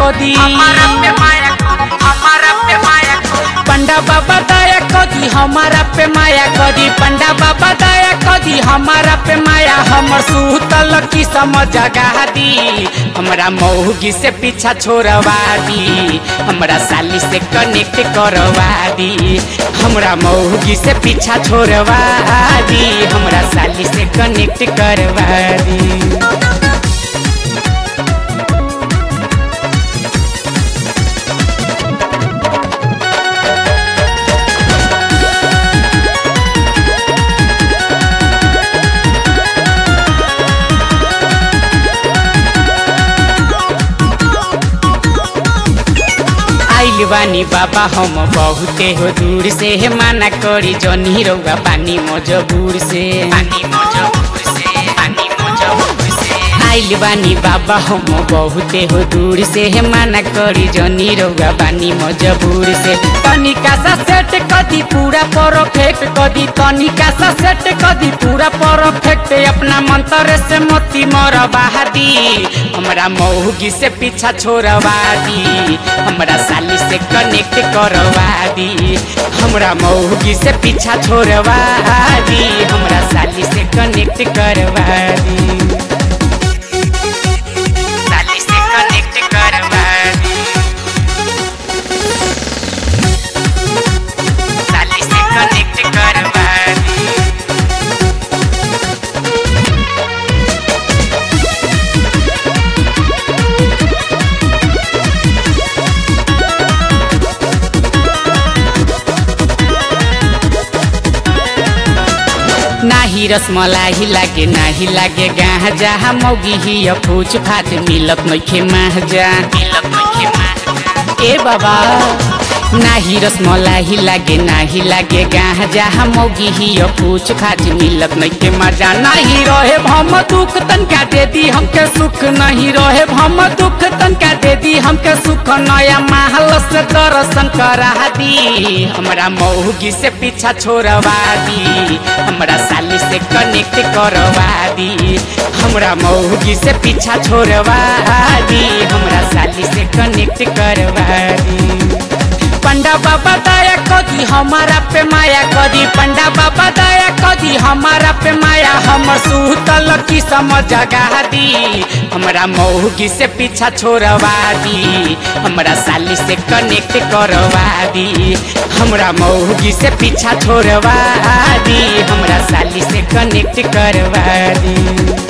कदी हमारा पे माया हमारा पे माया पंडा बाबा दया कदी हमारा पे माया कदी पंडा बाबा दया कदी हमारा पे माया हमर सुतल की समझ जगा दी हमरा मौगी से पीछा छोड़वा दी हमरा साली से कनेक्ट करवा दी हमरा मौगी से पीछा छोड़वा दी हमरा साली से कनेक्ट करवा दी आइल बानी बाबा हम बहुते हो दूर से हे माना करी जनी रउआ पानी मजबूर से पानी मजबूर से पानी मजबूर से आइल बानी बाबा हम बहुते हो दूर से हे माना करी जनी रउआ बानी मजबूर से तनिका सा सेट कदी पूरा परफेक्ट कदी तनिका सा सेट कदी पूरा परफेक्ट अपना मंत्र से मोती मोर बहादी हमरा मौगी से पीछा छोड़वा दी हमरा साली से कनेक्ट करवा दी हमरा मौगी से पीछा छोड़वा दी हमरा साली से कनेक्ट करवा दी साली से कनेक्ट करवा दी साली से कनेक्ट करवा दी नाही रसमलाई लागे नाही लागे गाह जहाँ मौगी ही फूच फाट मिलत नइखे महजा मिलत नइखे मार ए बाबा नाही रसमलाई लागे नाही लागे गाह जहाँ मौगी ही फूच फाट मिलत नइखे मजा नहीं रहे भम दुख तनका दे दी हमके सुख नहीं रहे भम दुख तनका दे दी हमके सुख नया महल से दर्शन करा दी हमरा मौगी से पीछा छोड़वा दी हमरा साली से कनेक्ट करवा दी हमरा मौगी से पीछा छोड़वा दी हमरा साली से कनेक्ट करवा दी पंडा बाबा दया कदी हमारा पे माया कदी पंडा बाबा दया कदी हमारा पे माया हमर सुतल की समझ जगा दी हमरा मौगी से पीछा छोड़वा दी हमरा साली से कनेक्ट करवा दी हमरा मौगी से पीछा छोड़वा दी हमरा साली से कनेक्ट करवा दी